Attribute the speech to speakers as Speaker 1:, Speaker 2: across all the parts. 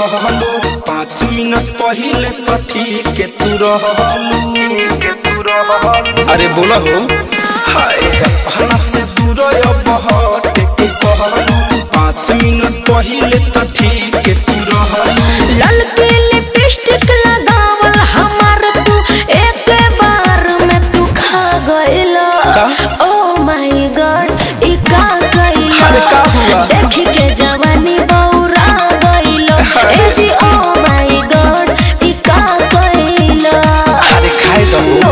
Speaker 1: कहलू पाँच मिनट पहिले तो ठीक के तू रहलू के तू रहलू अरे बोला हो हाय अपना से दूर अब हट के कहलू पाँच मिनट पहिले तो ठीक के तू रहलू
Speaker 2: ललके लिपस्टिक लगावल हमार तू एक बार में तू खा गइला
Speaker 1: का?
Speaker 2: ओ माय गॉड ई का गइला
Speaker 1: अरे का हुआ?
Speaker 2: देख के जवानी बौरा गइला ए जी ओ माय गॉड ई का गइला
Speaker 1: अरे खाए दो
Speaker 2: नो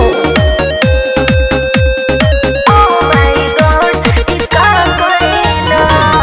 Speaker 2: ओ माय गॉड ई का गइला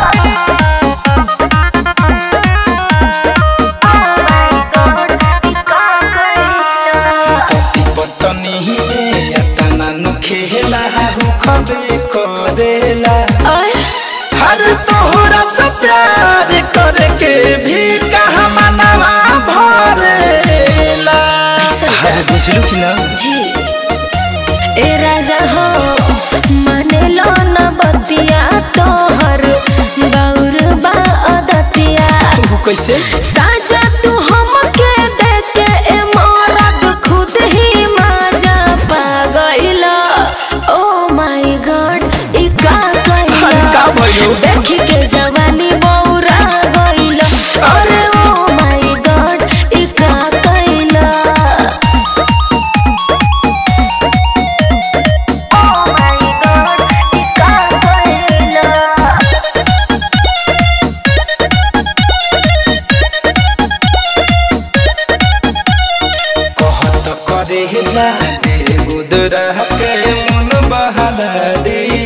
Speaker 1: पति पत्नी तना नु खेला रुखबे करेला हर तोहरा से प्यार करके भी कहा मनवा भरेला
Speaker 2: ऐसा क्या?
Speaker 1: अरे बुझलू कि ना
Speaker 2: जी ए राजा हो माने लो न बतिया तोहर गौर बा अदतिया
Speaker 1: तू कैसे
Speaker 2: साजा तू हमके देख के ए मरद खुद ही माजा पा गइला ओ माय गॉड ई का
Speaker 1: अरे का
Speaker 2: कइला
Speaker 1: भयो
Speaker 2: देख के जवानी बौरा गइला अरे ओ माय गॉड ई का कइला Oh my God, ई का कइला
Speaker 1: कहत करे जा गुदरा के मन बहला दे